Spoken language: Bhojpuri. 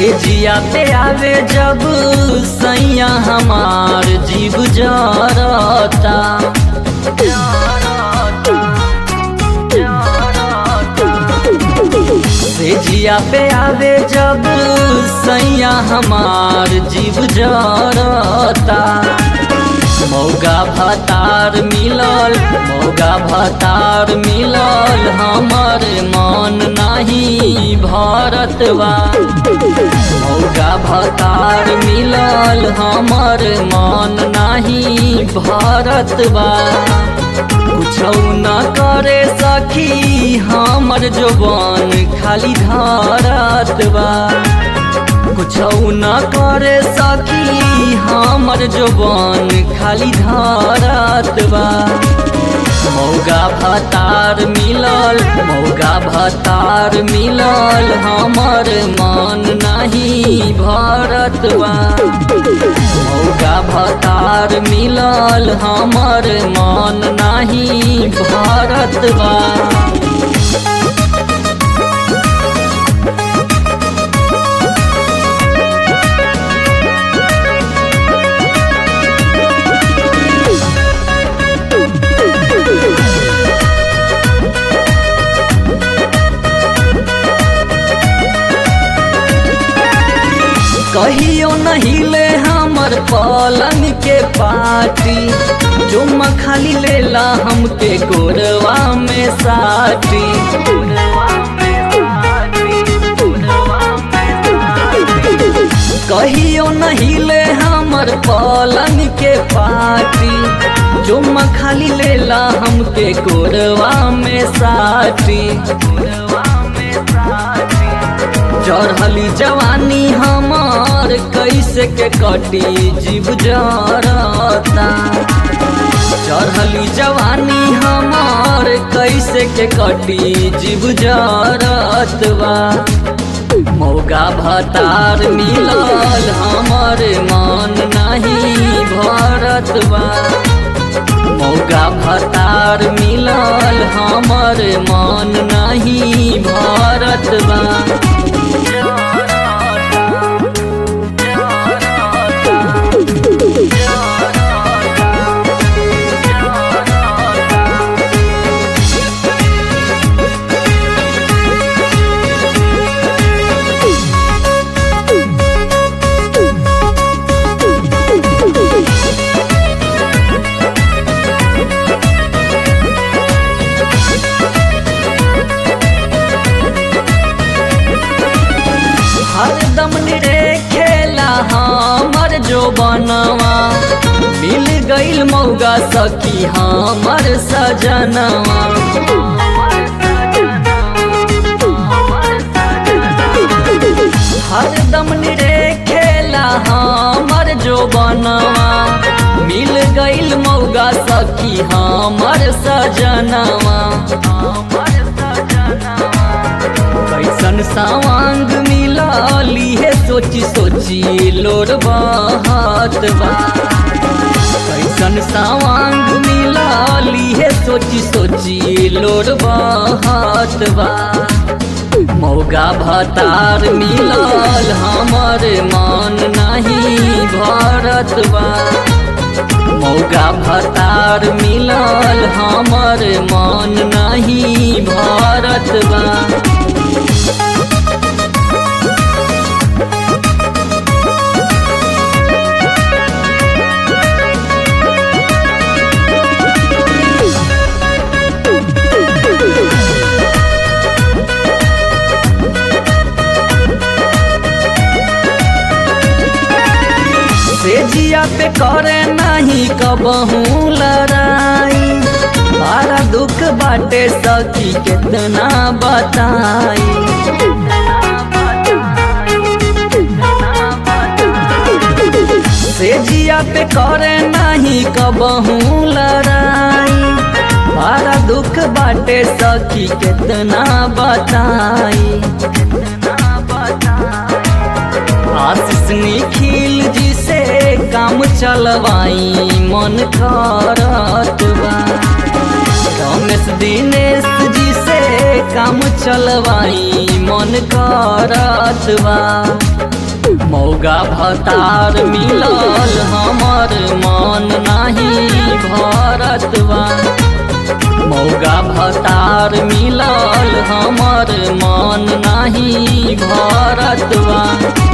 से जिया पे आवे जब सैया हमार जीव जरता से जिया पे आवे जब सैया हमार जीव जरता मौगा भतार मिलल मौगा भतार मिलल हमर मन नाही भरतवा मौगा भतार मिलल हमर मन नाही भरतवा कुछौ न करे सखी हमर जोबन खाली धरतवा कुछौ न करे सखी हमर जोबन खाली धरतवा मौगा भतार मिलल मौगा भतार मिलल हमर मन नहीं भरतवा मौगा भतार मिलल हमर मन नहीं भरतवा कहियो नहीं ले हमर पलंग के पाटी चुम्मा खाली लेला हमके गोरवा में साटी कहियो नहीं ले हमर पलंग के पाटी चुम्मा खाली लेला हमके गोरवा में साटी चढ़ली जवानी हमार कैसे के कटी जीव जरता चढ़ली जवानी हमार कैसे के कटी जीव जरतवा मौगा भतार मिलल हमर मन नहीं भरतवा मौगा भतार मिलल हमर मन नहीं भरतवा हरदम रे खेला हमर जो बनवा मिल गईल मौगा सखी हमर सजनवा हरदम रे खेला हमर जो बनवा मिल गईल मौगा सखी हमर सजनवा कैसन सावांग मिलाली है सोची सोची लोर बहात बा कैसन सावांग मिलाली है सोची सोची लोर बहात बा मौगा भतार मिलल हमर मन नहीं भरत बा मौगा भतार मिलल हमर मन नहीं भरत बा से जिया पे करे नहीं कबहू लड़ाई बड़ा दुख बाटे सखी कितना बताई से जिया पे करे नहीं कबहू लड़ाई बड़ा दुख बाटे सखी कितना बताई आशीष निखिल जी से काम चलवाई मन करत बा रमेश दिनेश जी से काम चलवाई मन करत बा मौगा भतार मिलल हमर मन नाही भरत बा मौगा भतार मिलल हमर मन नाही भरत बा